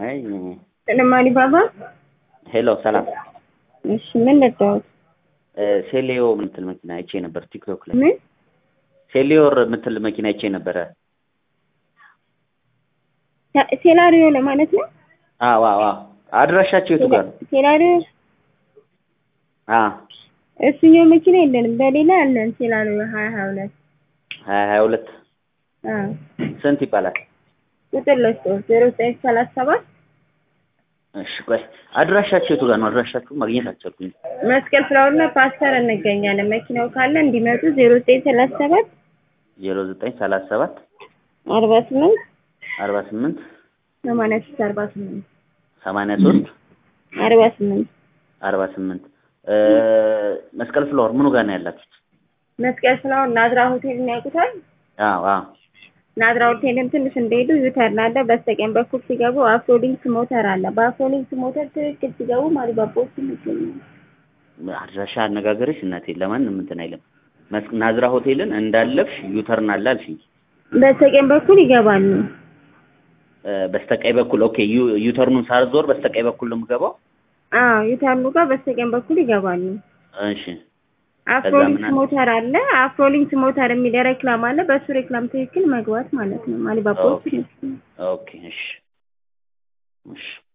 አይ ስለማኒ ባባ ሄሎ ሰላም እሺ ምን ነዳሁት እ ሴሌዮ የምትል መኪና አይቼ ነበር ቲክቶክ ላይ ምን ሴሊዮር የምትል መኪና አይቼ ነበረ ሴ- ሴላሪዮ ለማለት ነው አዎ አዎ አዎ አድራሻቸው የቱ ጋር ነው ሴላሪዮ አ እሱኛው መኪና የለንም በሌላ አለን ሴላሪዮ ሀያ ሀያ ሁለት ሀያ ሀያ ሁለት አዎ ስንት ይባላል ቁጥር ለስቶ ዜሮ ዘጠኝ ሰላሳ ሰባት እሺ ቆይ አድራሻቸው የቱ ጋር ነው አድራሻችሁ ማግኘት አልቻልኩኝ መስቀል ፍላወርና ፓስተር እንገኛለን መኪናው ካለ እንዲመጡ ዜሮ ዘጠኝ ሰላሳ ሰባት ዜሮ ዘጠኝ ሰላሳ ሰባት አርባ ስምንት አርባ ስምንት ሰማንያ ሶስት አርባ ስምንት ሰማንያ ሶስት አርባ ስምንት አርባ ስምንት መስቀል ፍላወር ምኑ ጋር ነው ያላችሁት መስቀል ፍላወር ናዝራ ሆቴልን ያውቁታል አዎ አዎ ናዝራ ሆቴልን ትንሽ እንደሄዱ ዩተርን አለ በስተቀኝ በኩል ሲገቡ አፍሮሊንክስ ሞተር አለ በአፍሮሊንክስ ሞተር ትክክል ሲገቡ ማሪባቦች ይገኛሉ አድራሻ አነጋገርሽ እናቴ ለማንም እንትን አይልም መስ- ናዝራ ሆቴልን እንዳለፍሽ ዩተርን አለ አልሽኝ በስተቀኝ በኩል ይገባሉ እ፣ በስተቀኝ በኩል ኦኬ ዩ- ዩተርኑን ሳልዞር በስተቀኝ በኩል ነው የምገባው አዎ ዩተርኑ ጋር በስተቀኝ በኩል ይገባሉ እሺ አፍሮሊንክስ ምን አለ? ሞተር አለ አፍሮሊንክስ ሞተር የሚል ሬክላም አለ በሱ ሬክላም ትክክል መግባት ማለት ነው ማሊባቦች ኦኬ ኦኬ እሺ እሺ